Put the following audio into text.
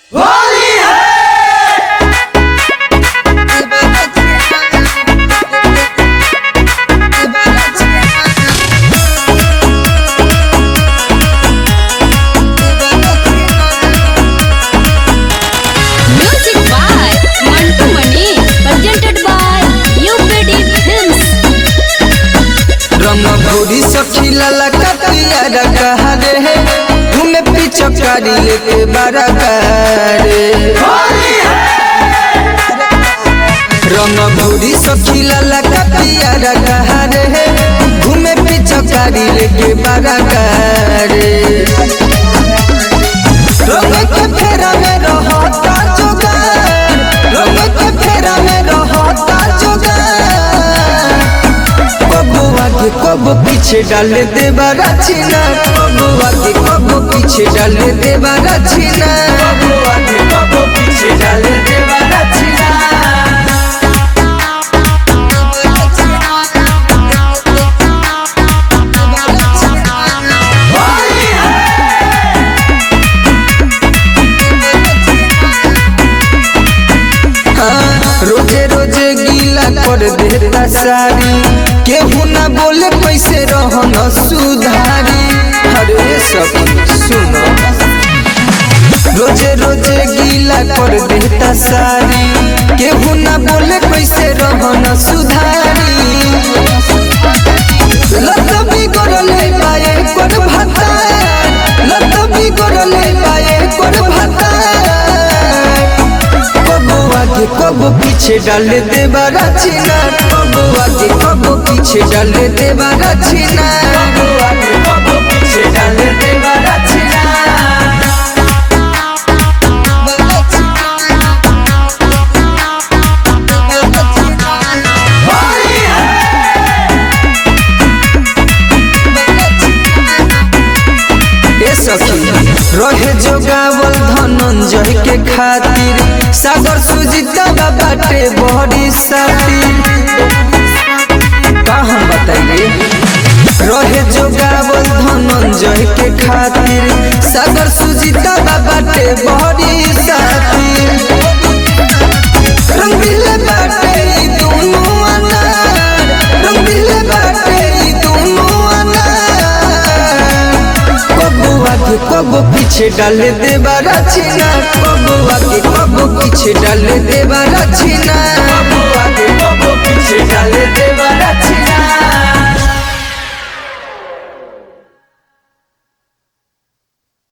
Music by Mantu Mani, presented by UPD Films. रमभोरी सखीला लकतिया रखा रे घूमे पिचकारी लेके बड़ा करे रमभोरी सखीला लकतिया रखा रे घूमे पिचकारी लेके बड़ा करे रंग के फेरा में रहता जुगार रंग के फेरा में रहता जुगार कबो आगे कबो पीछे डाल देवा रचना कबो आगे कबो पीछे डाल देवा रचना कबो आगे कबो पीछे डाल देवा रचना हाँ, रोजे रोजे गीला कर देता सारी केहू ना बोले कैसे रहन सुधारी अरे सब सुनो रोजे रोजे गीला कर देता सारी केहू ना बोले कैसे रहन सुधारी लत बिगड़ले पाए कर भाता लत बिगड़ले पाए कर भाता कबो आगे कबो पीछे डाल देवा रचना कबो आगे कबो पीछे डाल देवा रचना कबो आगे कबो पीछे डाल देवा रचना ए सखी रहे जोगावल धनंजय के खातिर सागर सुजीता बाटे बड़ी सातिर का हम बताइए रहे जोगावल धनंजय के खातिर सागर सुजीता बाटे बड़ी सातिर रंगीले बाटे ई दोनों अनार रंगीले बाटे ई दोनों अनार कबो आगे कबो पीछे डाल देवा रचना कबो आगे कबो पीछे डाल देवा रचना कबो आगे कबो पीछे डाल देवा रचना